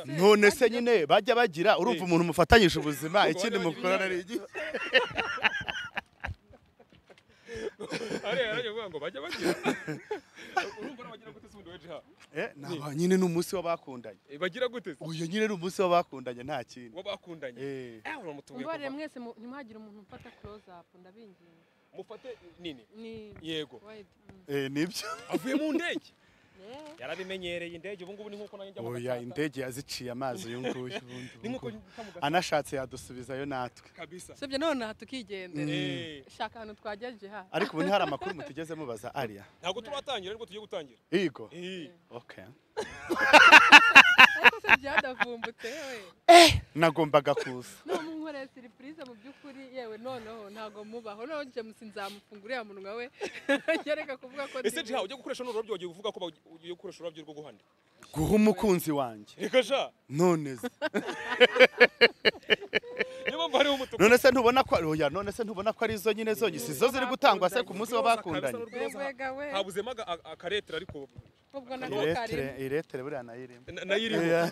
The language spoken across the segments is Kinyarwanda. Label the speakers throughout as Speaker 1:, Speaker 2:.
Speaker 1: none se nyine bajya bagira urumva umuntu mufatanyije ubuzima ikindi mukorana ari iki
Speaker 2: ariya yarajya avuga ngo bajya bagira urumva n'abagira gute se ubundi weje ha
Speaker 1: Eh, naba nyine ni umunsi w'abakundanye
Speaker 2: Eh, bagira gute se
Speaker 1: uyu nyine ni umunsi w'abakundanye nta kindi
Speaker 2: uwo bakundanye
Speaker 1: Eh.
Speaker 2: eh uramutubuye
Speaker 3: mbabarire
Speaker 2: kuva
Speaker 3: mwese mu- ntimwagire umuntu umfata close up ndabinginga
Speaker 2: mufate nini
Speaker 3: ni
Speaker 2: yego
Speaker 3: wide mm.
Speaker 1: Eh, nibyo
Speaker 2: avuye mu ndege
Speaker 3: Yeah.
Speaker 2: yarabimenyereye indege ubu ngubu ni nkuko nanjye njya mu
Speaker 1: oya
Speaker 2: gacaca.
Speaker 1: indege yaziciye amazi uyu nguyu ubundi
Speaker 2: ni nkuko
Speaker 1: ubu ngubu.
Speaker 2: njya mu gacaca
Speaker 1: anashatse yadusubizayo natwe
Speaker 2: kabisa
Speaker 3: usibye none aha tukijyendera
Speaker 2: Eh,
Speaker 3: shaka ahantu twagejeje ha
Speaker 1: ariko ubu ni hari amakuru mutugeze mubaza ariya
Speaker 2: ntabwo turatangira ariko tugiye gutangira
Speaker 1: Igo.
Speaker 2: Eh,
Speaker 1: Okay.
Speaker 3: ariko se byadavumbutse yewe
Speaker 1: Nagombaga kuza.
Speaker 3: none munkoreye siripurize mu by'ukuri yewe noneho ntabwo mubaho noneho james nzamufungura uriya munwa we ngereka kuvuga ko
Speaker 2: ese
Speaker 3: ndi
Speaker 2: jiha ujya gukoresha n'ururabyo wagiye uvuga ko ba- ugiye gukoresha ururabyo rwo guhanda
Speaker 1: Guha umukunzi wanjye.
Speaker 2: reka sha
Speaker 1: None se.
Speaker 2: niyo mpamvu hariho umutuku
Speaker 1: None se ntubona ko oya none se ntubona ko ari zo nyine zonyine si zo ziri gutangwa se ku munsi w'abakundanye.
Speaker 3: Yegwega we
Speaker 2: habuzemo aga- a- akaretera ariko
Speaker 3: ubwo nako
Speaker 1: Iretere
Speaker 3: karimo
Speaker 1: iretere buriya nayirimo.
Speaker 2: na- nayo iriho
Speaker 1: Oya.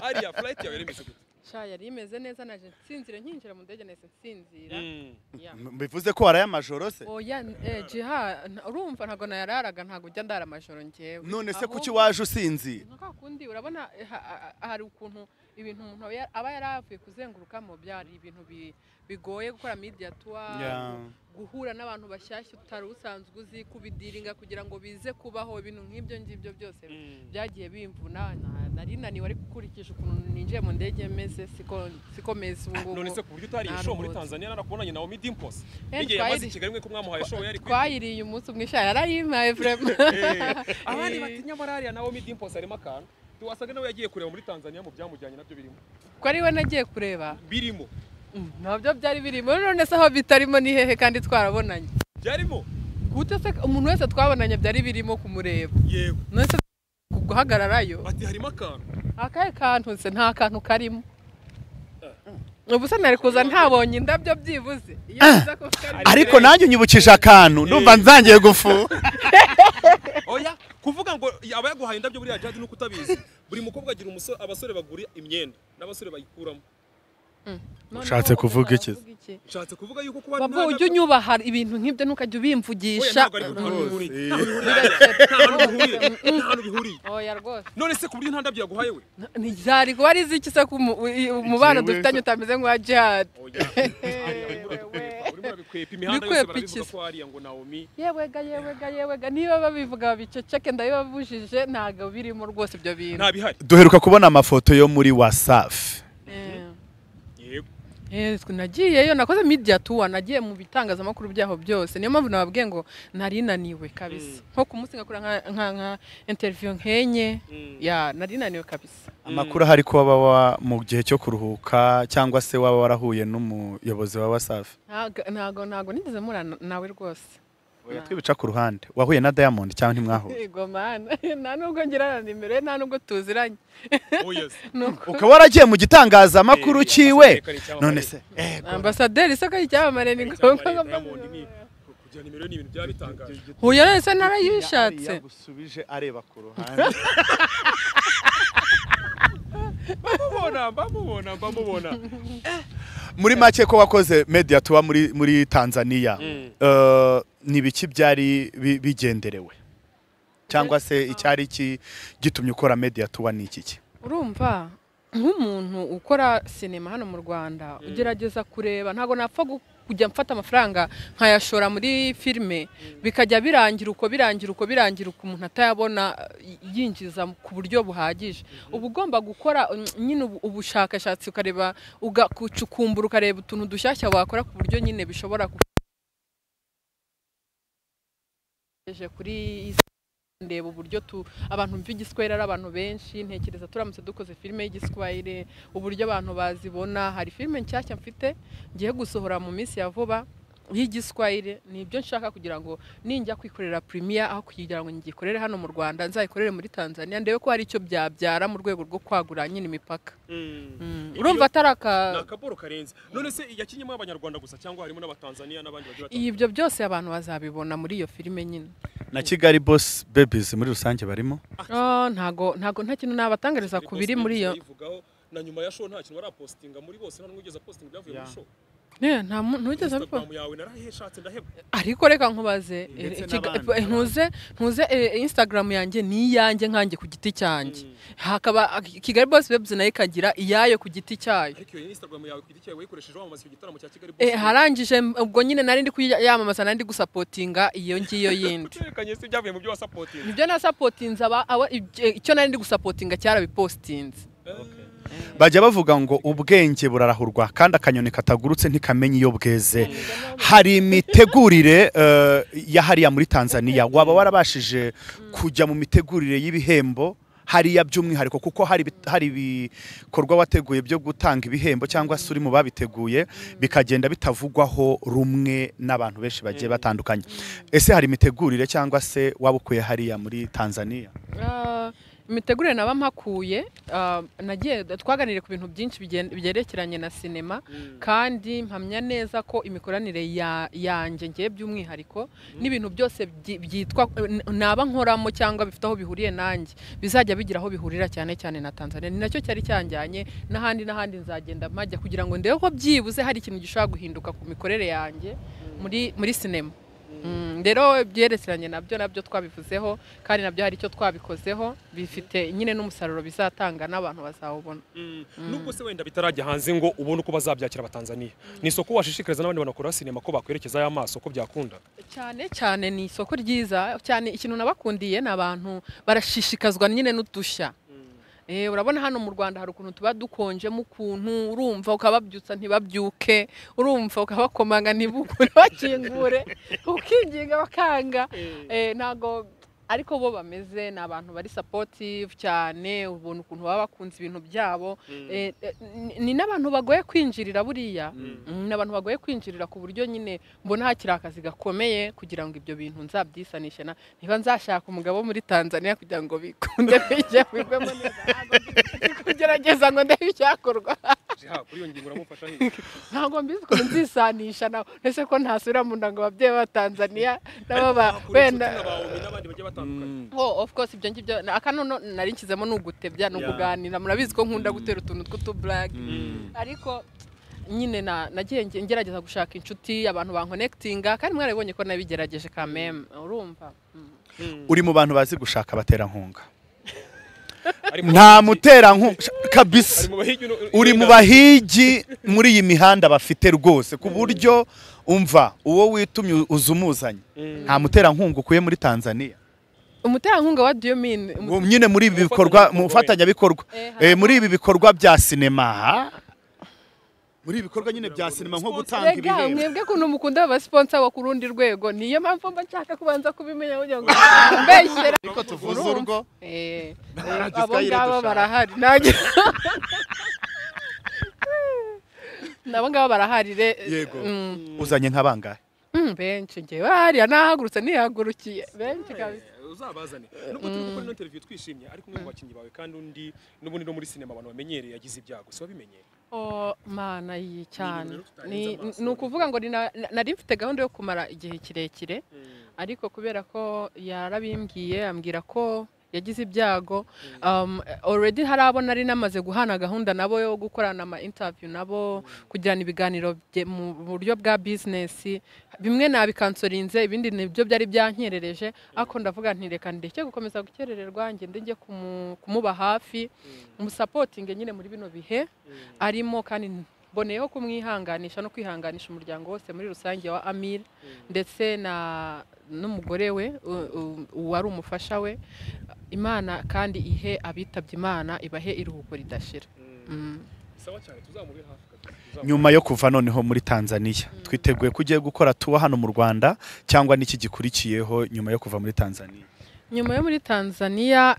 Speaker 2: ariya flight yawe yaremeze gute
Speaker 3: sha yari imeze neza naje nsinzire nkinjira mu ndege nahise nsinzira
Speaker 2: Mm.
Speaker 3: Yeah.
Speaker 1: M- Bivuze ko waraya majoro se.
Speaker 3: oya eh, jiha nta- urumva ntabwo nayararaga ntabwo ujya ndara amajoro njyewe
Speaker 1: None se kuki
Speaker 3: Ahubwo-
Speaker 1: waje usinzira?
Speaker 3: nka kundi urabona eh, ha- ha- ha- hari ukuntu ibintu umuntu aba ya- aba yaravuye kuzengurukamo byari ibintu bi- bigoye gukora media tour
Speaker 1: Yeah.
Speaker 3: guhura n'abantu bashyashya utari usanzwe uzi kubidiringa kugira ngo bize kubaho ibintu nk'ibyo ngibyo byose
Speaker 2: Mm.
Speaker 3: byagiye bimvuna na- nari naniwe ariko ukurikije ukuntu ninjiye mu ndege meze siko siko meze ubu ngubu
Speaker 2: none se ku buryo utariye
Speaker 3: nta
Speaker 2: show muri
Speaker 3: ruhoza.
Speaker 2: tanzania narakubonanye nawe midi imposi
Speaker 3: Eh,
Speaker 2: n'igihe yamaze
Speaker 3: twayiri-
Speaker 2: i kigali mwe ko mwamuhaye show yari kwiga.
Speaker 3: twayiriye umunsi umwe sha yarayimpaye vrema
Speaker 2: abandi bati nyamara ariya nawe midi imposi harimo akantu ntiwasaga nawe yagiye kureba muri tanzania mu byamujyanye nabyo birimo
Speaker 3: ko ari we nagiye kureba
Speaker 2: birimo
Speaker 3: Mm, ntabyo byari birimo none se aho bitarimo ni hehe kandi twarabonanye
Speaker 2: byarimo
Speaker 3: gute se umuntu wese twabonanye byari birimo kumureba
Speaker 2: yego
Speaker 3: none se guhagararayo
Speaker 2: bati harimo akantu
Speaker 3: akahe kantu se nta kantu karimo ubu se nari kuza ntabonye indabyo byibuze iyo biza ko karimo
Speaker 1: Ariko nanjye unyibukije akantu ndumva nzangiye gufu.
Speaker 2: oya kuvuga ngo aba yaguhaye indabyo buriya jadi nuko utabizi buri mukobwa agira umusore abasore bagura imyenda n'abasore bayikuramo
Speaker 3: Noneho
Speaker 1: Ushatse kuvuga iki se?
Speaker 3: uravuga iki?
Speaker 2: nshatse kuvuga yuko kuba
Speaker 3: Babwo ujye unyubaha ibintu nk'ibyo ntukajya ubimvugisha
Speaker 2: ntabwo ariko nta hantu bihuriye nta hantu bihuriye
Speaker 3: Birasetse.
Speaker 2: nta hantu bihuriye
Speaker 3: oya rwose
Speaker 2: none se ku buryo nta ndabyo yaguhaye we
Speaker 3: ntizari kuba ari iziki se ko umu- umubano
Speaker 1: Ikiwe.
Speaker 3: dufitanye utameze nk'uwa jihad
Speaker 2: oya urimo urabikwepa, urimo urabikwepa imihanda yose
Speaker 3: Bikwepa
Speaker 2: barabivuga
Speaker 3: iki se?
Speaker 2: ko hariya ngo nawomi
Speaker 3: yewega yewega yewega niba babivuga babiceceke ndabibabujije ntabwo birimo rwose ibyo bintu
Speaker 2: nta bihari
Speaker 1: Duheruka kubona amafoto yo muri WhatsApp.
Speaker 3: Eh.
Speaker 2: yego
Speaker 3: Eh, twe nagiyeyo nakoze media tour nagiye mu bitangazamakuru byaho byose niyo mpamvu nababwiye ngo nari naniwe kabisa nko ku munsi ngakora nka- nka nka interview nkenye
Speaker 2: Mm.
Speaker 3: ya nari naniwe kabisa
Speaker 1: Amakuru ahari ko waba wa- mu gihe cyo kuruhuka cyangwa se waba warahuye n'umuyobozi wa WhatsApp.
Speaker 3: Ntago- ntago ntago nigeze mura na- nawe rwose
Speaker 1: Oya
Speaker 3: Nta.
Speaker 1: twibica ku ruhande. Wahuye na Diamond cyangwa ntimwahuye?
Speaker 3: yego mana nta nubwo ngira na nimero ye, nta nubwo tuziranye
Speaker 2: oyes
Speaker 3: nuko
Speaker 1: ukaba waragiye mu gitangazamakuru cyiwe none se eh,
Speaker 3: ambasaderi isoko ry'icyamamare ni ngombwa ngo mbaze-
Speaker 2: kugira nimero ye ni ibintu byaba bitangaje
Speaker 3: huye nese narayishatse
Speaker 1: yari yagusubije areba ku ruhande
Speaker 2: bamubona bamubona bamubona
Speaker 1: muri make ko wakoze media tuba muri muri Tanzania
Speaker 2: Mm.
Speaker 1: eh, ni biki byari bi- bigenderewe cyangwa se icyari ki- gitumye ukora media tuba ni iki ki
Speaker 3: urumva nk'umuntu ukora sinema hano mu rwanda ugerageza kureba ntabwo napfa gu- kujya mfata amafaranga nkayashora muri filime bikajya birangira uko birangira uko birangira uko umuntu atayabona eh, yinjiza ku buryo buhagije uba ugomba gukora mm, nyine ubu- ubushakashatsi ukareba ugacukumbura ukareba utuntu dushyashya wakora ku buryo nyine bishobora ku- Eje kuri iyi ndeba uburyo tu abantu b'igiswahili ari abantu benshi ntekereza turamutse dukoze filime y'igiswahili uburyo abantu bazibona hari filime nshyashya mfite ngiye gusohora mu minsi ya vuba y'igiswahili ni ibyo nshaka kugira ngo ninjya kwikorera premier aho kugira ngo ngikorere hano mu rwanda nzayikorere muri tanzania ndebe ko hari icyo byabyara mu rwego rwo kwagura nyine imipaka Mm,
Speaker 2: Iyo-
Speaker 3: urumva atari aka
Speaker 2: ni akaboro karenze none se yakinyemo abanyarwanda gusa cyangwa harimo n'abatanzaniya n'abandi bagiye batandukanye
Speaker 3: ibyo byose abantu bazabibona muri iyo filime nyine
Speaker 1: na Kigali Boss Babies muri rusange barimo
Speaker 3: Oh, ntago ntago nta kintu nabatangariza ku biri muri iyo
Speaker 2: Bayivugaho, na nyuma ya show nta kintu barapositinga muri bose nta n'umwe ugeze apositinga ibyavuye muri
Speaker 1: Yeah.
Speaker 2: show
Speaker 3: Ne, nta mu- ntugeze abikora
Speaker 2: instagram yawe naraheshatse ndaheba
Speaker 3: ariko reka nkubaze eh,
Speaker 1: Ndetse
Speaker 3: ikiga-
Speaker 1: n'abandi,
Speaker 3: eh, ntuze ntuze eh, instagram yanjye ni iyanjye nkanjye ku giti cyanjye hakaba kigali boss webs nayo ikagira iyayo ku giti cyayo
Speaker 2: ariko iyo instagram yawe ku giti cyawe wayikoresheje wamamaza icyo gitaramo cya kigali
Speaker 3: Eh, harangije m- ubwo nyine nari ndi kuyamamaza nari ndi gusapotinga iyo ngiyo yindi
Speaker 2: utekanye se ibyavuye mu byo wasapotinze
Speaker 3: ibyo nasapotinze aba aba- ibyo- icyo nari ndi gusapotinga cyarabipostinze
Speaker 1: bajya bavuga ngo ubwenge burarahurwa kandi akanyoni katagurutse ntikamenya iyo bweze hari imitegurire eh, ya hariya muri tanzania waba warabashije kujya mu mitegurire y'ibihembo hariya by'umwihariko kuko hari ibi- hari ibikorwa wateguye byo gutanga ibihembo cyangwa se uri mu babiteguye bikagenda bitavugwaho rumwe n'abantu benshi bagiye batandukanye ese hari imitegurire cyangwa se waba ukuye hariya muri tanzania
Speaker 3: Ah, imitegurire naba mpakuye ah, nagiye twaganiriye ku bintu byinshi bigen- byerekeranye na sinema kandi mpamya neza ko imikoranire ya- yanjye ngiye by'umwihariko n'ibintu byose byi- byitwa n- naba nkoramo cyangwa bifite aho bihuriye nanjye bizajya bigira aho bihurira cyane cyane na Tanzania ni nacyo cyari cyanjyanye n'ahandi n'ahandi nzagenda mpajya kugira ngo ndebe ko byibuze hari ikintu gishobora guhinduka ku mikorere yanjye muri muri sinema Mm, rero ibyerekeranye nabyo nabyo twabivuzeho kandi nabyo hari icyo twabikozeho bifite nyine n'umusaruro bizatanga n'abantu bazawubona
Speaker 2: nubwo se wenda bitarajya hanze ngo ubone uko bazabyakira abatanzaniya ni isoko washishikariza n'abandi banakora sinema ko bakwerekeza ya maso ko byakunda
Speaker 3: cyane cyane ni isoko ryiza cyane ikintu nabakundiye ni abantu barashishikazwa nyine n'udushya Eh, urabona hano mu rwanda hari ukuntu tuba dukonjemo ukuntu urumva ukababyutsa ntibabyuke urumva ukabakomanga ntibukure bakingure ukinginga bakanga Eh, ntago ariko bo bameze ni abantu bari supportive cyane ubona ukuntu baba bakunze ibintu byabo Eh, eh, ni- ni n'abantu bagoye kwinjirira buriya Mm, ni abantu bagoye kwinjirira ku buryo nyine mbona hakiri akazi gakomeye kugira ngo ibyo bintu nzabyisanishe na niba nzashaka umugabo wo muri tanzania kugira ngo bikunde bijye bigwemo neza ntabwo ndi kugerageza ngo ndebe icyakorwa
Speaker 2: Ja, kuri iyo ngingo uramufasha hehe?
Speaker 3: ntabwo mbizi ukuntu nzisanisha nawe ese ko ntasubira mu nda ngo ababyeyi b'abatanzaniya nabo ba
Speaker 2: Kuri
Speaker 3: wenda
Speaker 2: inshuti n'abawe n'abandi bagiye batandukanye
Speaker 3: Oh, of course ibyo ngibyo na- akanono nari nkizemo ni ugutebya ni
Speaker 1: Yeah.
Speaker 3: ukuganira murabizi ko nkunda gutera utuntu tw'utuburage ariko nyine na- nagiye nge- ngerageza gushaka inshuti abantu bankonekitinga kandi mwarabibonye ko nabigerageje kameme urumva Mm.
Speaker 1: uri mu bantu bazi gushaka abaterankunga
Speaker 2: Ari mu-
Speaker 1: nta muterankunga kabisa
Speaker 2: ari mu bahigi uno-
Speaker 1: uri mu bahigi muri iyi mihanda bafite rwose ku buryo umva uwo witumye uza umuzanye
Speaker 2: Mm.
Speaker 1: nta muterankunga ukuye muri tanzania
Speaker 3: umuterankunga wa do you mean Umu-
Speaker 1: Ngo nyine muri ibi bikorwa mu
Speaker 2: Umufatanyabikorwa
Speaker 1: bufatanyabikorwa
Speaker 3: Eh,
Speaker 1: Eh, muri ibi bikorwa bya sinema ha? muri ibi bikorwa nyine bya sinema nko gutanga
Speaker 3: Erega
Speaker 1: ibihembo
Speaker 3: mwebwe kuntu mukunda abasiponsa bo ku rundi rwego niyo mpamvu mba nshaka kubanza kubimenya kugira ngo mbeshyera
Speaker 1: ariko tuvuze urwo
Speaker 3: Eh,
Speaker 1: Nta
Speaker 3: abo
Speaker 1: giswahili
Speaker 3: ngabo
Speaker 1: dushaka.
Speaker 3: barahari nanjye nabo ngabo barahari re
Speaker 1: Yego.
Speaker 3: Mm,
Speaker 1: uzanye nk'abangahe
Speaker 3: mm, benshi ngewe hariya nahagurutse nihagurukiye benshi kabisa
Speaker 2: Eh, uzabazane nubwo turi gukora ino interview twishimye ariko umwe mu bakinnyi bawe kandi undi n'ubundi no muri sinema abantu bamenyereye yagize ibyago si wabimenye
Speaker 3: Oh, mana yi cyane
Speaker 2: rero tutarenze
Speaker 3: Ni- ni
Speaker 2: amaso.
Speaker 3: ni ukuvuga ngo ni na- na- nari mfite gahunda yo kumara igihe kirekire ariko kubera ko yarabimbwiye ambwira ko yagize ibyago um, already hari abo nari namaze guhana gahunda nabo yo gukorana ama interview nabo kugirana ibiganiro bye- mu buryo bwa business bimwe nabikansorinze ibindi nibyo byari byankerereje ariko ndavuga nti reka ndeke gukomeza gukerererwa ngende njye kumu- kumuba hafi umusapotinge nyine muri bino bihe arimo kandi mboneyeho kumwihanganisha no kwihanganisha umuryango wose muri rusange wa amir ndetse na n'umugore we u- u- wari umufasha we imana kandi ihe abitabye imana ibahe iruhuko ridashira Mm.
Speaker 2: sawa cyane tuzamubi hafi kabisa, tuzamubi-
Speaker 1: nyuma yo kuva noneho muri tanzania twiteguye ko ugiye gukora tuba hano mu rwanda cyangwa n'iki gikurikiyeho nyuma yo kuva muri tanzania
Speaker 3: nyuma yo muri tanzania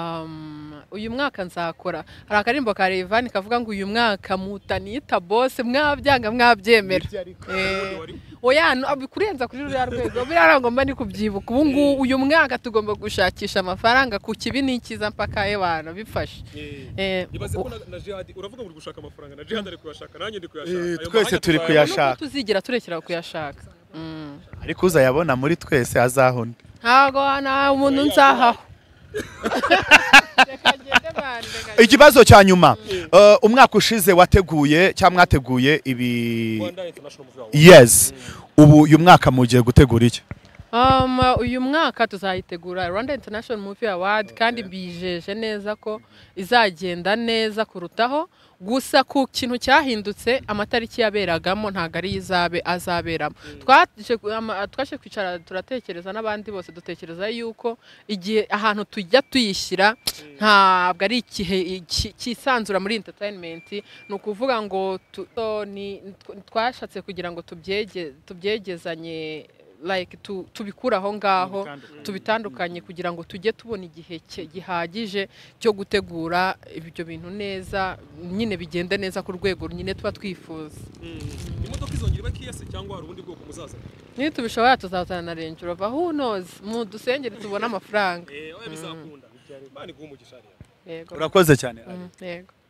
Speaker 3: um, uyu mwaka nzakora hari akarimbo ka revani kavuga ngo uyu mwaka mutanita bose mwabyanga mwabyemera Eh,
Speaker 2: wari-
Speaker 3: oya no- ab- kurenza kuri ruriya rwego biriya ngo mba ni kubyibuka ubu ngubu uyu mwaka tugomba gushakisha amafaranga ku kibi n'ikiza mpaka ebana bifashe
Speaker 2: Eh,
Speaker 3: Eh,
Speaker 2: ibaze ko
Speaker 3: u-
Speaker 2: na- na jihadi uravuga muri gushaka amafaranga na jihadi ari kuyashaka nanjye ndi kuyashaka
Speaker 1: Eh,
Speaker 2: Ayo
Speaker 1: twese
Speaker 2: mahanga
Speaker 1: turi
Speaker 2: tuzayabona.
Speaker 1: kuyashaka.
Speaker 3: nubwo tuzigira turekera kuyashaka Mm.
Speaker 1: ariko uzayabona muri twese azahona
Speaker 3: ntabwo nta umuntu nzahaho reka ngende ba
Speaker 1: ikibazo cya nyuma eh, umwaka ushize wateguye cyangwa mwateguye ibi
Speaker 2: rwanda international movie award
Speaker 1: yes ubu uyu mwaka mugiye gutegura iki
Speaker 3: Um, uyu mwaka tuzayitegura Rwanda International Movie Award kandi mbijeje neza ko izagenda neza kurutaho gusa ku kintu cyahindutse amatariki yaberagamo ntabwo ari izabe azaberamo twaje ku- ama- twaje kwicara turatekereza n'abandi bose dutekereza yuko igihe ahantu tujya tuyishyira ntabwo ari igihe iki- cyisanzura muri entertainment ni ukuvuga ngo tu- to- ni- twashatse kugira ngo tubyege- tubyegezanye like tu, tubikura aho ngaho tubitandukanye kugira ngo tujye tubona igihe cye- gihagije cyo gutegura ibyo bintu neza nyine bigende neza ku rwego nyine tuba twifuza
Speaker 2: Mm. imodoka izongera iba kiyase cyangwa hari ubundi bwoko muzaza
Speaker 3: niyo tubishoboye tuzazana na Range Rover who knows mu dusengere tubone amafaranga
Speaker 2: eh oya bizakunda imana iguha umugisha rero
Speaker 3: yego
Speaker 1: urakoze cyane
Speaker 3: Mm, yego